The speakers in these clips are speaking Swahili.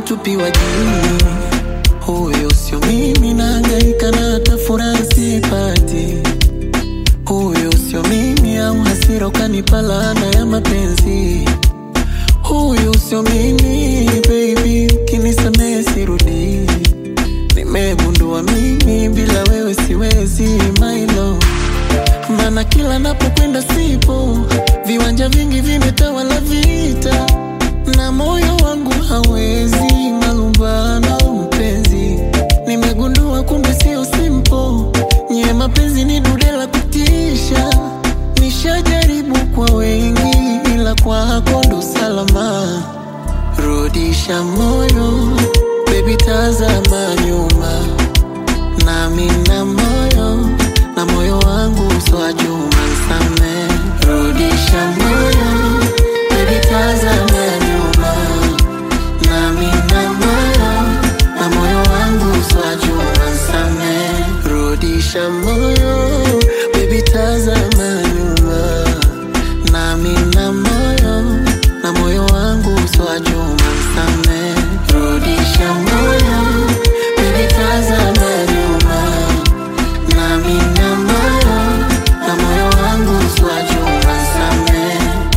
natupiwa jini. Huyo sio mimi, nahangaika na hata furaha sipati. Huyo sio mimi, au hasira ukanipa laana ya mapenzi. Huyo sio mimi, baby, kinisamehe sirudi. Nimegundua mimi bila wewe siwezi, my love. Maana kila napokwenda sipo, viwanja vingi vimetawala vita, na moyo wangu hawezi malumbano. Mpenzi, nimegundua kumbe sio simple, nye mapenzi ni dude la kutisha. Nishajaribu kwa wengi, ila kwako ndo salama. Rudisha moyo, baby, tazama nyuma nami na moyo na moyo wangu swajuma nsame rudisha moyo baby tazama nyuma nami na moyo na moyo wangu swajuma nsame rudisha moyo baby tazama nyuma nami na moyo na moyo wangu swajuma nsame rudisha moyo baby tazama nyuma nami na moyo na moyo wangu swajuma nsame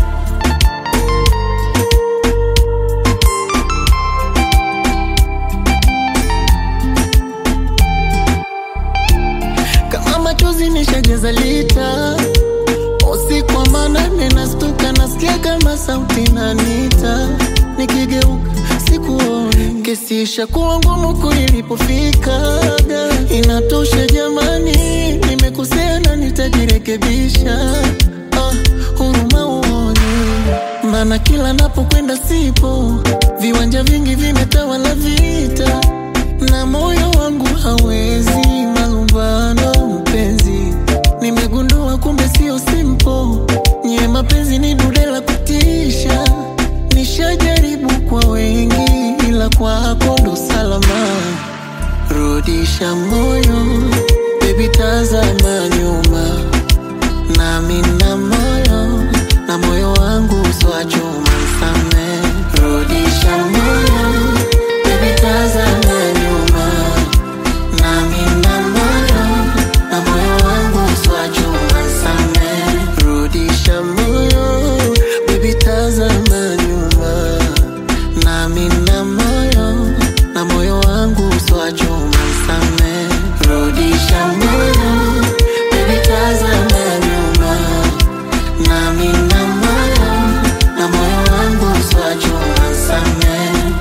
kama machozi nishajaza lita usiku wa manane nastuka nasikia kama sauti nanita nikigeuka sikuoni kesi ishakuwa ngumu kulilipofika inatosha jamani nimekosea na nitajirekebisha ah, huruma uone maana kila napokwenda sipo viwanja vingi vimetawala vita na moyo wangu hawezi malumbano mpenzi nimegundua kumbe sio simple nye mapenzi ni dude la kutisha nishajaribu kwa wengi ila kwako ndo salama rudisha moyo baby tazama nyuma nami na moyo na moyo wangu swachuma nsame rudisha moyo baby tazama nyuma nami na moyo na moyo wangu swachuma nsame rudisha moyo baby tazama nyuma nami na moyo na moyo wangu swachuma nsame rudisha moyo baby tazama nyuma nami na moyo na moyo wangu swachuma nsame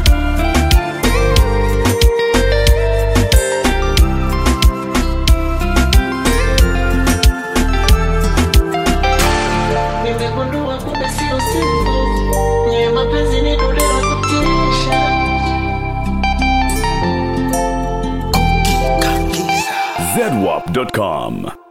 nimegundua kumbe sio simple nye mapenzi ni dude la kutisha zedwap.com.